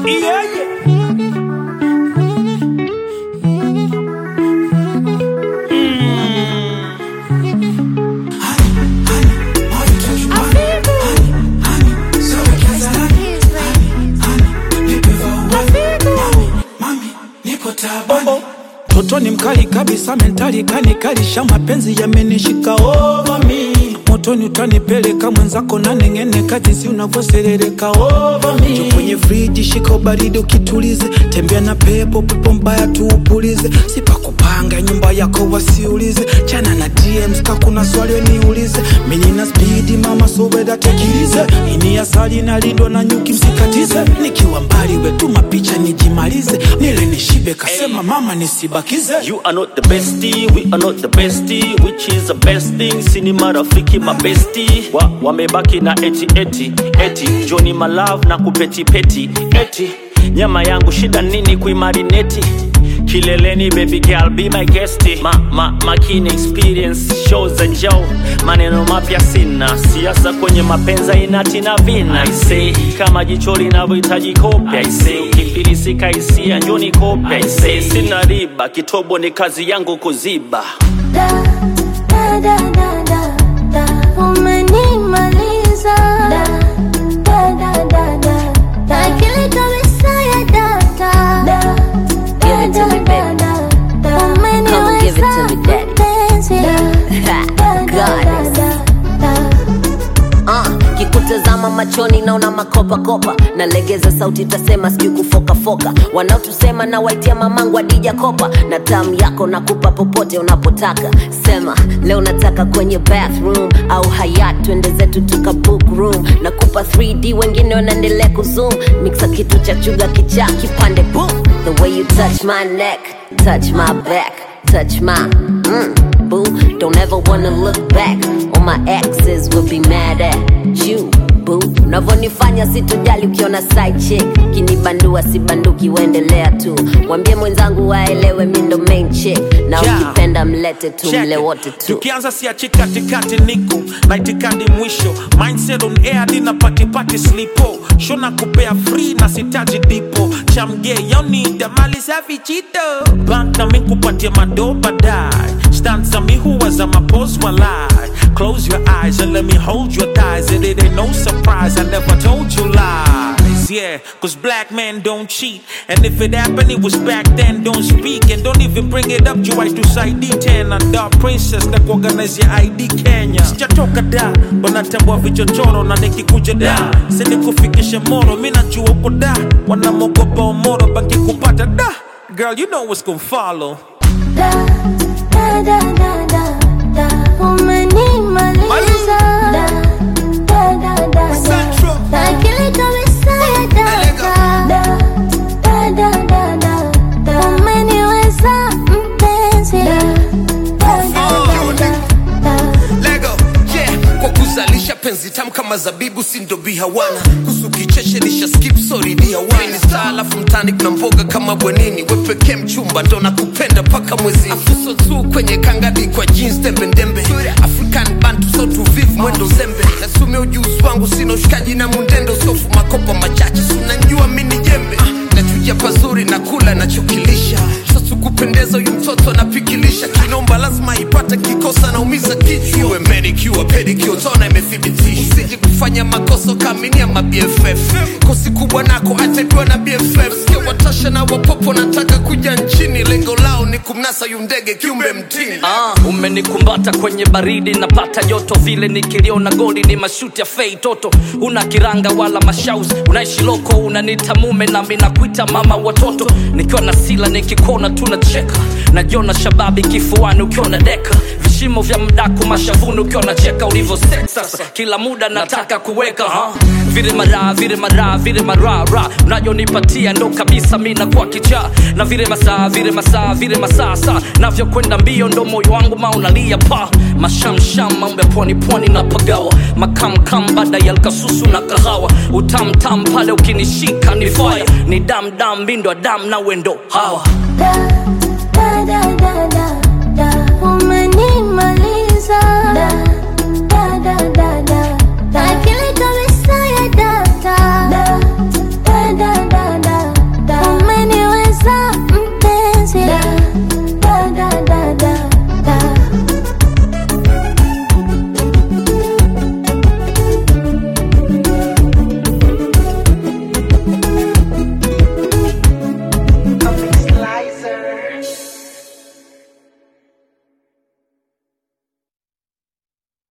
Yeah, yeah. Toto ni mkali kabisa, mentali kanikalisha, mapenzi yamenishika over me. Motoni utanipeleka mwenzako na neng'eneka, jinsi unavyoserereka over me. Jo kwenye friji, shika ubaridi ukitulize, tembea na pepo, pepo mbaya tuupulize, sipakupanga nyumba yako wasiulize, chana na DMs ka kuna swali niulize, mimi na spidi mama sobeda tekilize, ini asali nalindwa na nyuki msikatize, nikiwa mbali wetuma picha nijimalize, nile nishibe kasema mama nisibakize You are not the bestie, we are not the bestie Which is the best thing, sini marafiki mabesti wa, Wamebaki na eti eti eti Johnny my love na kupeti peti eti Nyama yangu shida nini kuimarineti Kileleni baby girl be my guest ma, ma, makini experience shows za njao maneno mapya sina siasa kwenye mapenza inatina vina I say kama jicho linavyohitaji kopya I say ukifilisika hisia njoni kopya I say sina riba kitobo ni kazi yangu kuziba Da, da, da, da, da, da. Umenimaliza. Da, da, da, da, da, da. Akili kabisa ya data. Da, Give it to me, da, baby. da, da. Come and give it to me, daddy. Mpenzi. Da, da, da, Goddess. da, da. Uh, kikutazama machoni naona makopakopa nalegeza sauti tasema sijui kufokafoka wanaotusema na waitia mamangu adija kopa na tamu yako nakupa popote unapotaka sema leo nataka kwenye bathroom au hayat twende zetu tuka book room nakupa 3d wengine wanaendelea kuzoom mixa kitu cha chuga kichaa kipande boom the way you touch my neck touch my back touch my mm, boo. Don't ever wanna look back. All my exes will be mad at you, boo. Unavyonifanya sitojali ukiona side chick kinibandua sibanduki, uendelea tu. Mwambie mwenzangu waelewe mi ndo main chick, na Yeah. ukipenda mlete tu, Check mle it. wote tu. tukianza siachi katikati niko na itikadi mwisho mindset on air dina patipati slipo shona kupea free na sitaji dipo chamge yonida mali safi chito bank na minkupatia mado badai stand za mi huwa za mapos walai close your eyes and let me hold your thighs and it ain't no surprise I never told you lies yeah cause black men don't cheat and if it happened it was back then don't speak and don't even bring it up juu haitusaidii tena da princess na kuorganize ya id kenya sijatoka da wanatambua vichochoro na nikikuja da sinikufikishe moro mi najua uko da wanamogopa omoro banki kupata da girl you know what's gonna follow Da, da, da, da, da, da. Umenimaliza. Da, da, da, da, da. Da, akili kabisa ya data. Da, da, da, da, da, da. Umeniweza mpenzi. Da, da, da, da, da, da. Lego, yeah. Kwa kuzalisha penzi tamu kama zabibu sindo bihawana kusu kicheche nisha skip sorry dihawana ni star alafu mtani kuna mboga kama bwenini wepeke mchumba ndo nakupenda paka mwezi afuso tu kwenye kangadi kwa jeans tembe ndembe African bantu so tuvivu mwendo zembe nasumia ujuzi wangu sina ushikaji na mundendo sofu makopa machache sunanjua mini jembe ah, nachuja pazuri na kula nachokilisha sasa kupendeza huyu mtoto anapikilisha kinomba lazima ipate kikosa naumiza kichwa iwe manicure pedicure tona imethibitisha usije kufanya makosa ukaaminia ma BFF kosi kubwa nako ataibiwa na BFF sikia watasha na wapopo nataka kuja nchini lengo lao ni kumnasa yu ndege kiumbe mtini Ah, umenikumbata kwenye baridi napata joto vile nikiliona goli ni mashuti ya fei toto una kiranga wala mashaus unaishi loko unanita mume nami nakuita mama watoto nikiwa na sila nikikona tunacheka najiona shababi kifuani ukiwa na deka vishimo vya mdaku mashavuni ukiwa nacheka ulivyo sex sasa kila muda nataka kuweka ha? vile mara vile mara vile marara unajonipatia ndo kabisa mi nakuwa kichaa na vile masaa vile masaa vile masaa saa navyokwenda mbio ndo moyo wangu maunalia pa mashamsham mambo ya pwani pwani na pagawa makamkam baada ya lkasusu na kahawa utamtam pale ukinishika ni fire ni damdam mindo dam na wendo hawa Da, da, da, da, da.